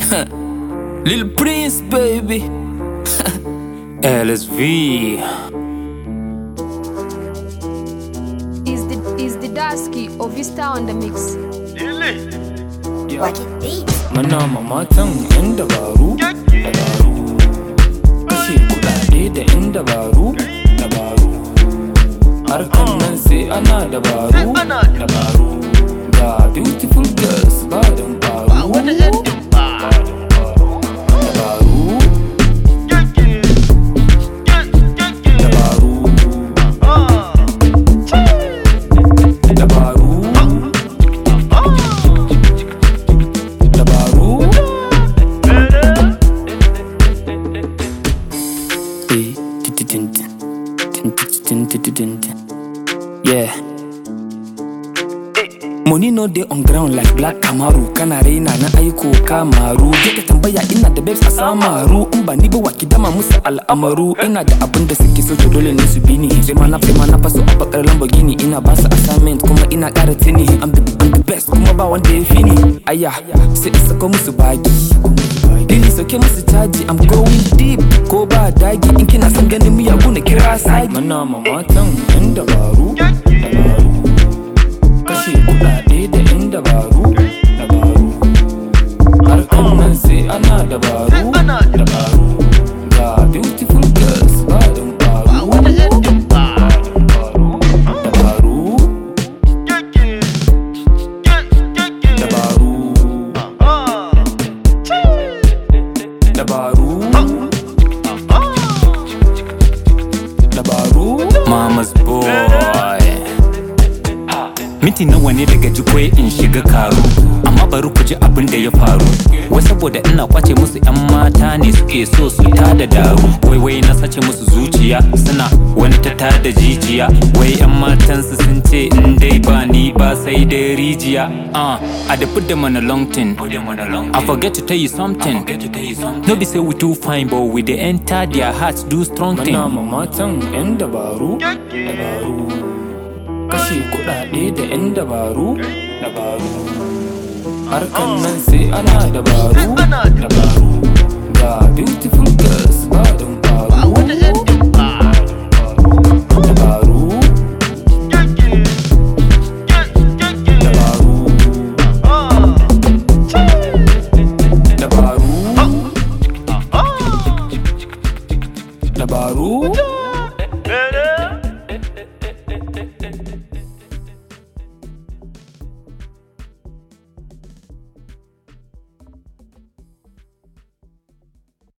Lil Prince, baby. LSV. Is the is the Dasky or Vista on the mix? Mana mamatan yan dabaru, dabaru. Kashe kudade da yan dabaru, dabaru. Harkan nan sai ana dabaru, dabaru. Ga beautiful girls ba dan faru. Dabaru. Dabaru. Dabaru. Eh, tin-tin-tin-tin. Tin-tin-tin-tin-tin-tin. Yeah. Money no dey on ground like black Kamaru Kana raina na aiko kamaru Je ka tambaya ina da babes a samaru In ba ni ba wa ki dama musu al'amaru Ina da abin da suke so to dole ne su bi ni Sai ma na sai ma na faso a bakar Lamborghini Ina ba su assignment kuma ina ƙara tini I'm the, I'm the best kuma ba wanda ya fi ni Aya sai in sako musu bagi Dili sauke musu caji I'm going deep ko ba dagi In kina son ganin miyagu na kira sagi Mana mamatan yan dabaru Dabaru kashe kudade da yan dabaru dabaru harkan nan sai ana dabaru dabaru ga beautiful girls ba dan faru dabaru dabaru dabaru dabaru mama's boy Minti nawa ne daga jikwai in shiga karu Amma bari ku ji abin da ya faru Wai saboda ina kwace musu yan mata ne suke so su tada daru Wai wai na sace musu zuciya suna wani ta tada jijiya Wai yan matansu sun ce in dai ba ni ba sai dai rijiya uh, I dey put them on a long thing I forget to tell you something No be say we too fine but we dey enter their hearts do strong thing Mana mamatan 'yan dabaru, dabaru. Kashe kuɗaɗe da 'yan dabaru, dabaru. Harkan nan sai ana dabaru, dabaru. Ga beautiful girls